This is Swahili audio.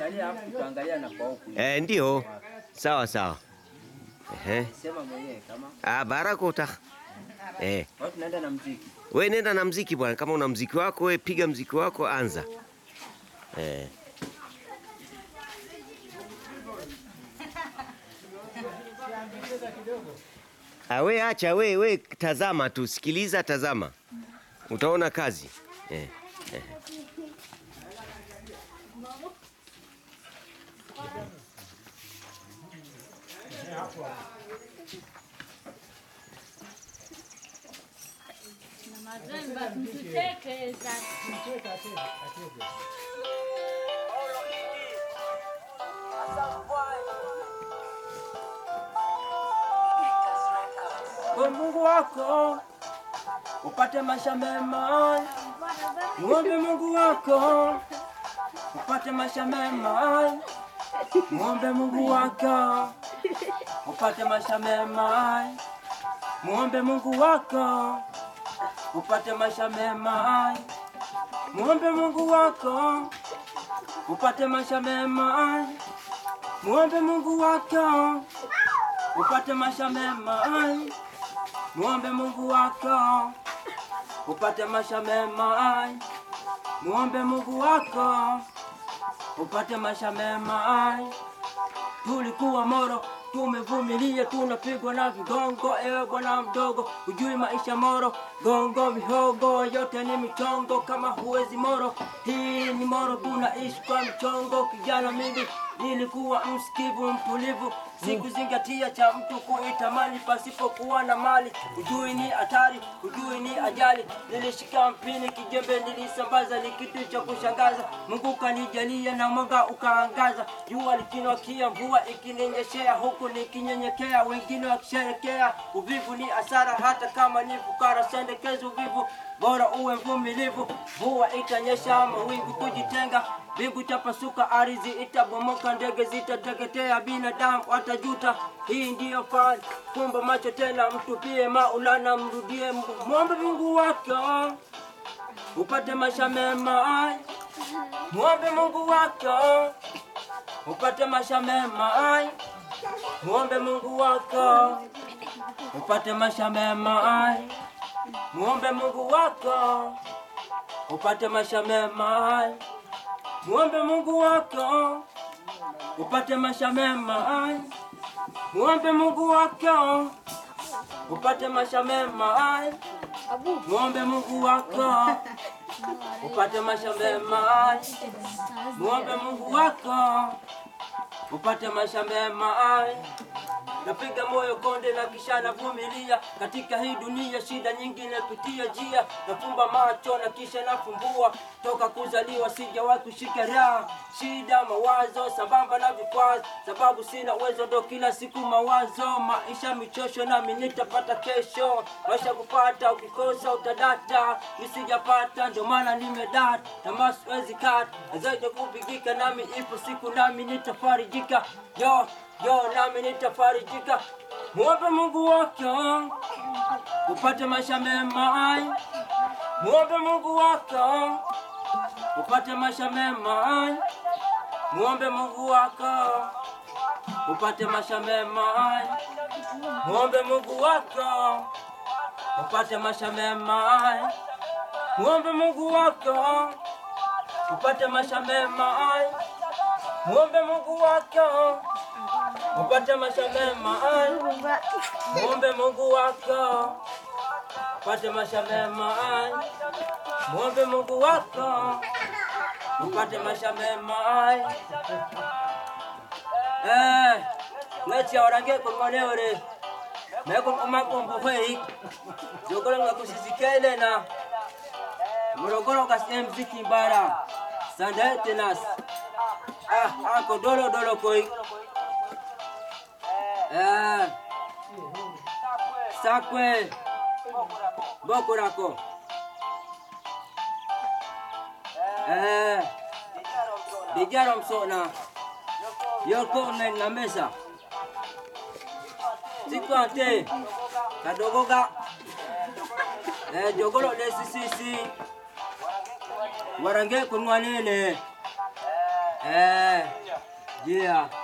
Angalia hapo tutaangalia na kwa huku. Eh, ndio. Sawa sawa. Ehe. Sema mwenyewe kama Ah, barakota. Eh, watu tunaenda na mziki. we nenda na mziki bwana, kama una mziki wako we piga mziki wako, anza. Eh. Ah, we acha we we tazama tu, sikiliza, tazama, utaona kazi eh. Eh. Kwa Mungu wako upate maisha mema. Muombe Mungu wako upate maisha mema. Muombe Mungu wako upate maisha mema. Muombe Mungu wako upate maisha mema. Muombe Mungu wako upate maisha mema. Muombe Mungu wako upate maisha mema. Muombe Mungu wako upate maisha mema. Muombe Mungu wako upate maisha mema. Tulikuwa Moro, tumevumilia, tunapigwa na vigongo. Ewe bwana mdogo, hujui maisha Moro, gongo mihogo yote ni michongo. Kama huwezi Moro, hii ni Moro, tunaishi kwa michongo. Kijana mimi nilikuwa msikivu, mtulivu, sikuzingatia cha mtu kuitamani pasipokuwa na mali. Hujui ni hatari, hujui ni ajali. Nilishika mpini, kijembe nilisambaza, ni kitu cha kushangaza. Mungu kanijalia na mwanga ukaangaza, jua likinokia, mvua ikininyeshea, huku nikinyenyekea, wengine wakisherekea. Uvivu ni hasara, hata kama ni fukara, sendekezi uvivu bora uwe mvumilivu. Mvua itanyesha, mawingu kujitenga, mbingu tapasuka, ardhi itabomoka, ndege zitateketea, binadamu watajuta. Hii ndiyo fani, fumba macho tena, mtupie Maulana, mrudie Mungu, mwombe Mungu wako upate maisha mema. Mwombe Mungu wako upate maisha mema. Mwombe Mungu wako upate maisha mema. Muombe Mungu wako upate maisha mema. Muombe Mungu wako upate maisha mema. Muombe Mungu wako upate maisha mema. Muombe Mungu wako upate maisha mema. Muombe Mungu wako upate maisha mema. Napiga moyo konde na kisha navumilia katika hii dunia, shida nyingi napitia njia, nafumba macho na kisha nafumbua. Toka kuzaliwa sijawahi kushika raha, shida mawazo sambamba na vikwazo, sababu sina uwezo, ndo kila siku mawazo, maisha michosho, nami nitapata kesho. Maisha kupata, ukikosa utadata, nisijapata ndo maana nimedata, tamaa siwezi kata, zaidi kupigika, nami ipo siku nami nitafarijika yo yo nami nitafarijika. Muombe Mungu wako upate maisha mema. Muombe Mungu wako upate maisha mema. Muombe Mungu wako upate maisha mema. Muombe Mungu wako upate maisha mema. Muombe Mungu wako upate maisha mema. Muombe Mungu wako upate maisha mema. Muombe Mungu wako upate maisha mema. Muombe Mungu wako upate maisha mema. Eh, ngati orange kongoneore. Meko kumakombo kwei. Jogolo ngakusisikele na Morogoro kasem mziki bara. Sanda tenas. Ah, ako dolo dolo koi. Eh. Sakwe. Boko rako. Eh. Dijaro msona. Yoko men na mesa. Siku ante. Kadogoga. Eh, jogolo desi sisi. Warange kunwanene. Eh. Yeah.